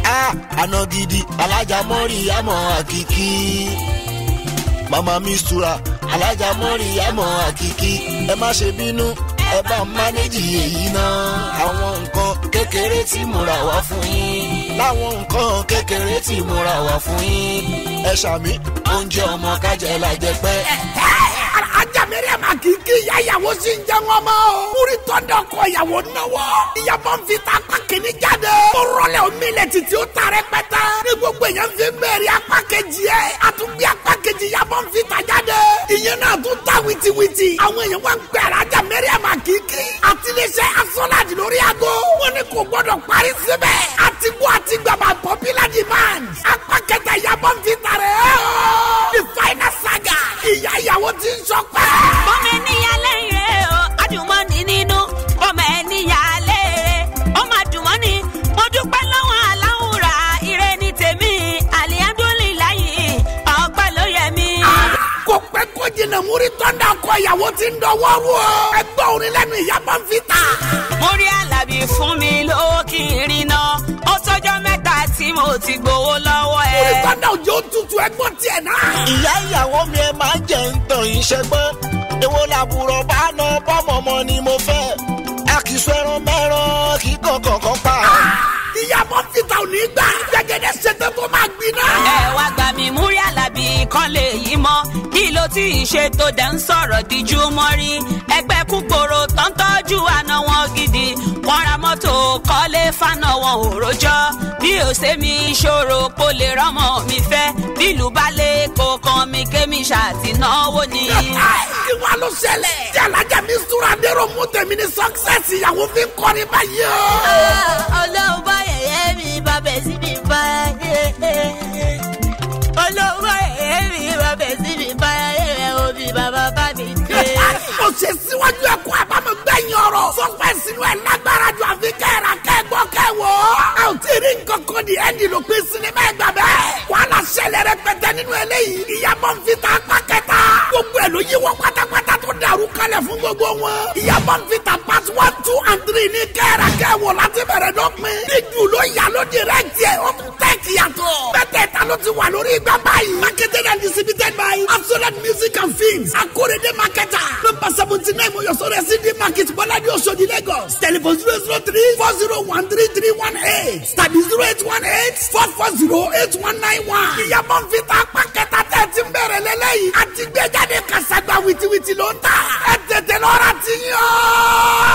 a àná gidi alájà mọ́rí àmọ́ àkìkí mama mistura alájà mọ́rí àmọ́ àkìkí ẹ má ṣe bínú ẹ bá mánéjì èyí náà àwọn nǹkan kékeré tí mo rà wá fún yín láwọn nǹkan kékeré tí mo rà wá fún yín ẹ ṣàmì oúnjẹ ọmọ kájẹ lajẹ pẹ́. ajá mẹ́rẹ̀ máa kì í kí ìyá ìyàwó sí ń jẹun ọmọ o. múri tọ́ndọ̀ kọ ìyàwó náwó. ìyàbọ̀ ń fi ta apá kìíní jáde. ó rọlẹ̀ omi ilẹ̀ títí ó ta rẹpẹtẹ. ní gbogbo èèyàn fi ń bẹ̀rẹ̀ apá kejì ẹ̀. a tún gbé apá kejì ìyàbọ̀ ń fi ta jáde. ìyẹn náà tún ta wìtìwìtì. àwọn èèyàn wá ń pè alájà mẹ́rẹ̀ máa kì í kí. àtiléṣẹ́ asọ́láàdì lórí aago. wọ́n ní kò gbọ́dọ̀ parí síbẹ̀. àti gbọ́ àti gbàgbà popular demand. apá kẹta ìyàbọ̀ ń fi ta rẹ̀ ẹ́ o. the final saga. ìyá ìyàwó ti ń sọ pé. bọ́mọ ènìyàn lẹ́yìn o adùnmọ́ni nínú bọ́mọ ènìyàn lẹ́rẹ̀ ọmọ adùnmọ́ni mo dúpẹ́ lọ́wọ́ aláwùrà ire ní tèmi alihamdulilayi ọpẹ́ ló yẹ mí. kò pẹ́ kó jìnnà múri tọ́ndà kọ ìyàwó ti ń dọwọ́ rú o. ẹgbẹ́ orin lẹ́nu ìyàbọ̀ ń fi ta. mo rí alábì fún mi lówó kí n rí náà ó tọ́jọ́ mẹ́ta tí mo ti gbowó lọ́wọ́ múri ẹ̀. tọ́ndà òjò tutù ẹgbọ́n tiẹ̀ náà. ìyá ìyàwó mi ẹ máa jẹ ń tàn yín ṣẹgbọ́n èwo làbúrò bá ná bọ́mọ̀mọ́ ni mo fẹ́ a kì í sọ ẹran mẹ́ràn kì í kọ̀ọ̀kan kan pa. ìyàbọ̀ ń fi ta ò ní gbà. jẹgẹdẹ ṣètò tó máa gbiná. ẹ wá gbà mí múrí alábì kan lè yí mọ́ kí ló tí ì ṣe tó dẹ̀ ń sọ̀rọ̀ díjú mọ́ rí ẹgbẹ́ kúkòrò tó ń tọ́jú àna wọn gidi wọ́n ra mọ́tò kọ́lé fáná wọn ò rojọ́ bí ó ṣe mi ṣòro kó lè rọ́mọ mi fẹ́ bílù bá lè kó kan mi kémi ṣàtìnáwó ni. kí wàá ló ṣẹlẹ̀. tí alájà mi súra dérò mú tèmi ní success ìyàwó fi ń kọrin báyìí o. olóhùn bá yẹ̀yẹ́ mi bá bẹ̀ sí mi bá olóhùn bá yẹ̀yẹ́ mi bá bẹ̀ sí mi bá yẹ̀yẹ́ òbí bàbá bá mi dé. ó ṣe síwájú ẹ̀kọ́ àbámọ̀ gbẹ̀yìn ọ̀rọ̀. sọpẹ́ sínú ẹ̀ lágbára ju àfi kẹ́ra kẹ́gbọ́ kẹ́wọ́. a ò tí ì rí nǹkan kan di ẹ́ndì ló pín sinimá ẹgbà bẹ́ẹ̀. wàhálà ṣẹlẹ̀ rẹpẹtẹ nínú eléyìí. ìyàbọ̀ ń fi ta apá kẹta. gbogbo ẹ̀ ló yí wọ́n pátápátá tó dàrú kalẹ̀ fún gbogbo wọn. ìyàbọ̀ ń fi ta part one two and three ní kẹ́ra kẹ́wọ́ láti bẹ̀rẹ̀ dọ́pin. ní jù ló yà ló direct yẹ ó tún tẹ̀ kíyàtọ̀. mẹ́tẹ̀ẹ̀ta ló ti wà lórí igbá báyìí. marketed and distributed by absolute music and films. akórèdé marketer. number seventy nine mọ̀yọ́sọ rẹ̀ sí di market bọ́ládé oṣòdì lagos. telephone zero zero three four zero one three three one eight tàbí zero eight one eight four four zero eight one nine one. ìyàbọ̀ ń fi ta apá kẹta tẹ̀ ti ń bẹ̀rẹ̀ lélẹ́yìí. àti gbẹ́jáde kàṣàgbà wìtìwìtì ló ń tà. ẹ tètè lọ́ra ti yàn.